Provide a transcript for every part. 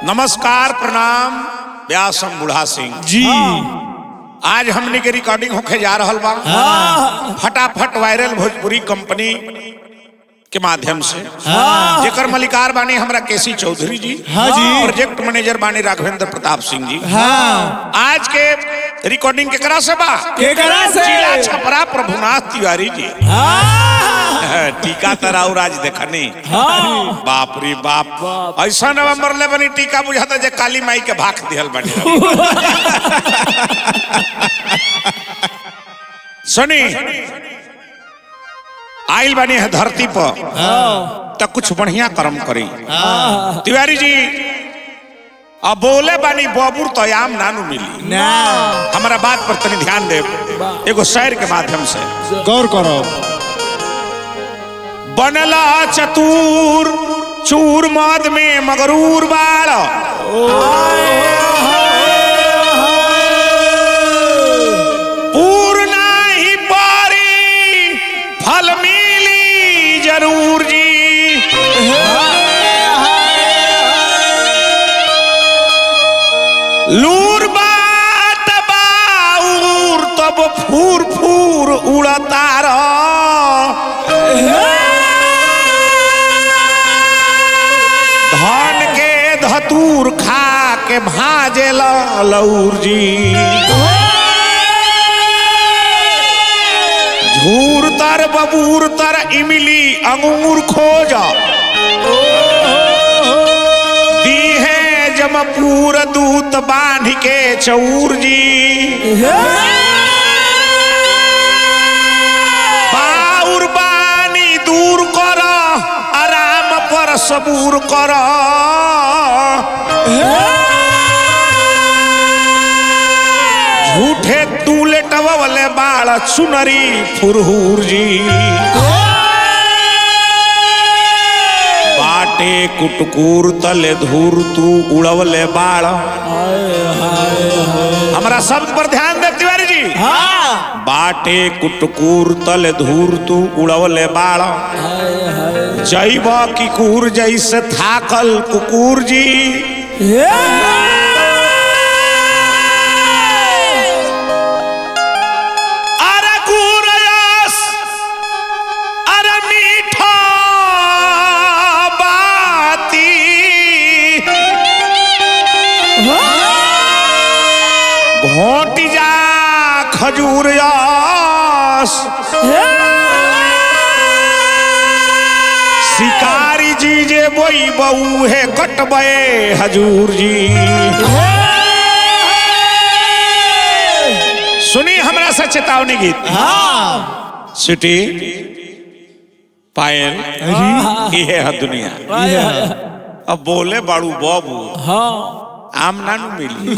नमस्कार प्रणाम व्यासम बुढ़ा सिंह जी आज हमने के रिकॉर्डिंग होके जा रहल बा फटाफट वायरल भोजपुरी कंपनी के माध्यम से हाँ। जेकर मलिकार बानी हमरा केसी चौधरी जी हाँ जी। प्रोजेक्ट मैनेजर बानी राघवेंद्र प्रताप सिंह जी हाँ आज के रिकॉर्डिंग केकरा से बा केकरा से? जिला छपरा प्रभुनाथ तिवारी जी हाँ टीका तराउ राज देखनी हाँ बाप रे बाप ऐसा नवंबर ले बनी टीका बुझाता जे काली माई के भाग दिहल बनी सुनी आइल बनी है धरती पर तो कुछ बढ़िया कर्म करी तिवारी जी अब बोले बानी बबूर तो आम नानू मिली ना हमारा बात पर तनी ध्यान दे एगो शायर के माध्यम से गौर करो बनला चतुर चूर मद में मगरूर बाड़ पूर्ण ही पारी फल मिली जरूर जी लूर बात बाउर तब फूर फूर उड़ता धन के धतूर खा के भाजे लौर जी झूर तर बबूर तर इमली अंगूर खोज दी है जमपूर दूत बांध के चौर जी बाउर बानी दूर कर आराम पर सबूर कर झूठे तू लेटवले बाळ चुनरी फुरहुर जी बाटे कुटकुर तले धूर तू उड़वले बाळ हमारा शब्द पर ध्यान दे तिवारी जी हाँ बाटे कुटकुर तल धूर तू उड़वले बाड़ जैब किकुर जैसे थाकल कुकुर जी अरे गुरयस अरे मीठा बाती घोटी जा खजूर यस शिकारी जी जे बोई बऊ है कटबे हजूर जी सुनी हमरा से चेतावनी गीत हाँ सिटी पायल ये है दुनिया अब बोले बाड़ू बाबू हाँ आम ना नु मिली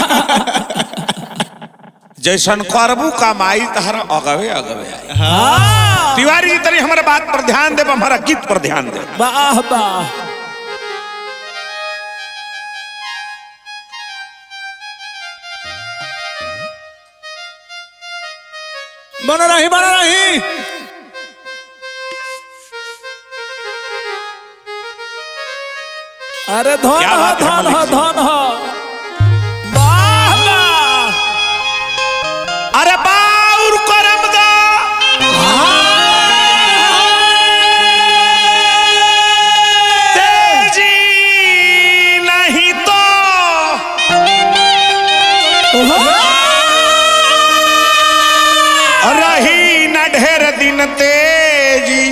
जैसन करबू कमाई तहरा अगवे अगवे आई हाँ तिवारी जी तनी हमारे बात पर ध्यान देब हमारा गीत पर ध्यान दे वाह वाह बना रही बना रही अरे धन क्या हो बात है, धन हो मलिक जी? धन हो वाह वाह अरे बाउर करम दा तेजी नहीं तो रही न ढेर दिन तेजी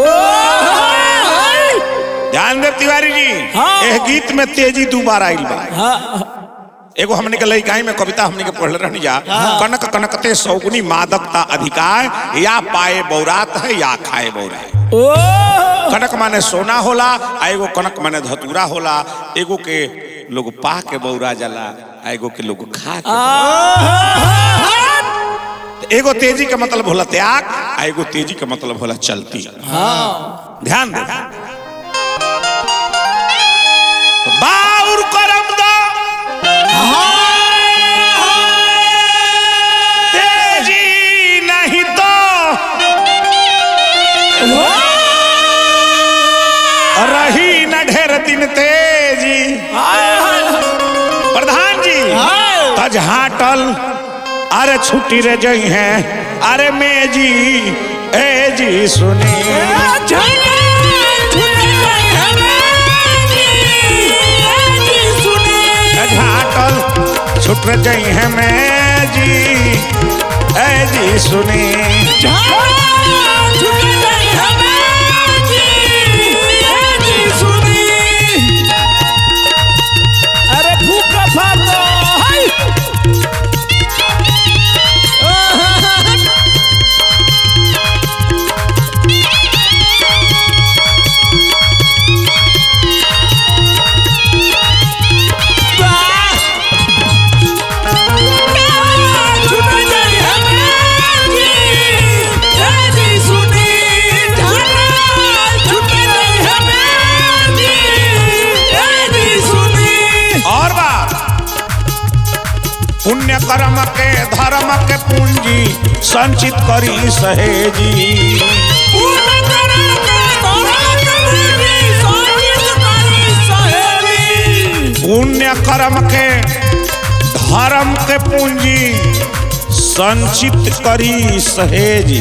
ध्यान दे तिवारी जी हाँ। एह गीत में तेजी दू बार आइल बा हाँ एगो हमने के लइकाई में कविता हमने के पढ़ले रहनी जा कनक कनकते सौगुनी मादकता अधिकार या पाए बौरात है या खाए बौरा ओ कनक माने सोना होला आ एगो कनक माने धतूरा होला एगो के लोग पा के बौरा जाला आ एगो के लोग खा के एगो तेजी के मतलब होला त्याग आ एगो तेजी के मतलब होला चलती ध्यान दे बाउर करम दा तेजी नहीं तो रही न ढेर दिन तेजी हाय हाय तज हाटल अरे छुट्टी रे जई है अरे मैं जी ए जी सुनी तज हाटल छुट रे जई है मैं जी ए जी सुनी अरे भूखा फालो हाय और बात पुण्य कर्म के धर्म के पूंजी संचित करी सहेजी पुण्य कर्म के धर्म के पूंजी संचित करी सहेजी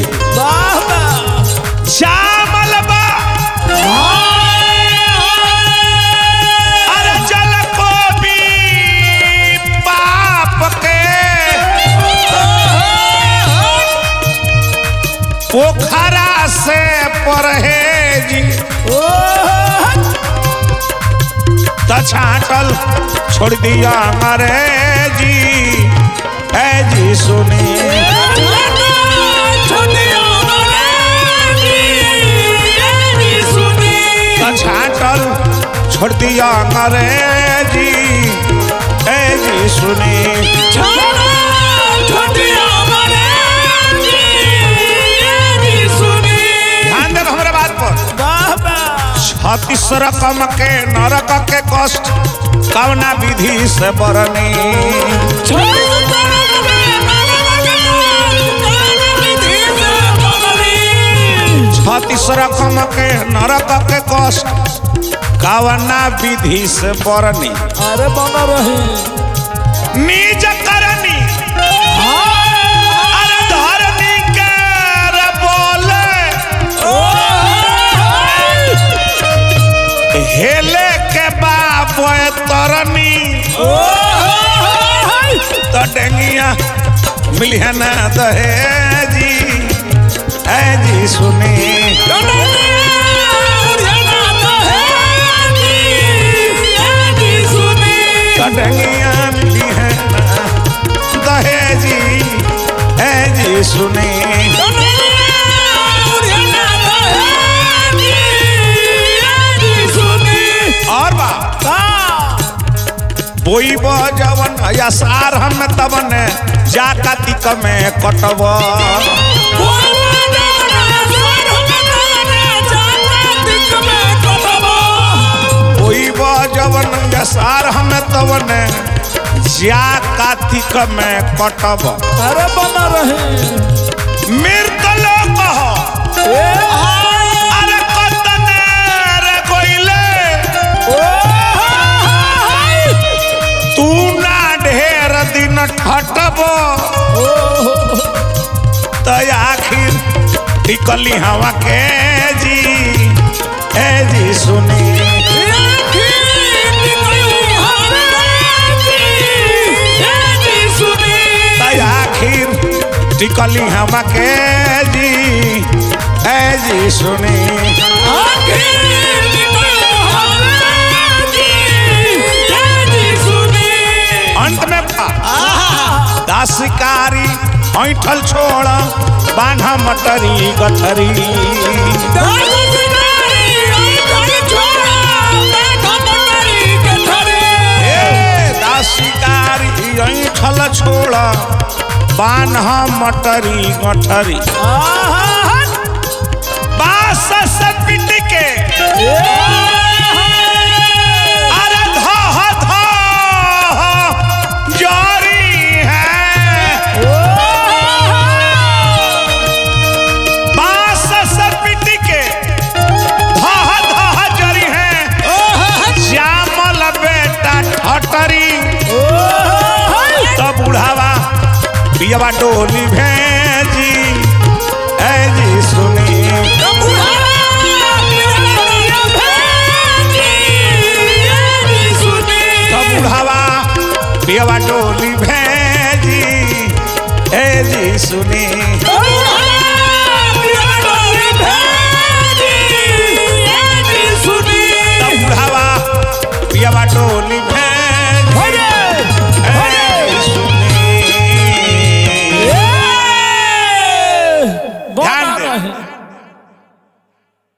श्यामल बा अरे जल को भी पाप के पोखरा से परहेजी त छाटल छोड़ दिया अंग्रेजी है जी सुनी त छाटल छोड़ दिया अंग्रेजी है जी सुनी ध्यान दे हमारे बात पर छत्तीस रकम के नरक के कष्ट कवना विधि से बरनी छत्तीस रकम के नरक के कष्ट कवना विधि से बरनी अरे बना रहे निज करनी अरे धरनी के रे बोले हेले के बाप तरनी तो डेंगिया मिलिया ना दहेजी है जी सुनी तो डेंगिया मिली है ना दहेजी है जी सुनी और बा बोई जवन या सार हम तवन जा कातिक में कटब बोई जवन या सार हम तवन जा कातिक में कटब अरे बना रहे मृत लोग हो अरे कतने रे कोइले तू ना ढेर दिन ठटब तो आखिर टिकली हवा के जी ए जी सुनी तो आखिर टिकली हवा के जी ए जी सुनी अंत में पा दासिकारी ऐठल छोड़ बांधा मटरी गठरी ए दासिकारी ऐठल छोड़ बान्हा मटरी गठरी बास से पिट के अरे धह धह जारी है बास से पिट के धह धह जरी है श्यामल बेटा ठटरी तो पियवा डोली भेजी ए जी सुनी तो बुढ़ावा पियवा डोली भेजी ए जी सुनी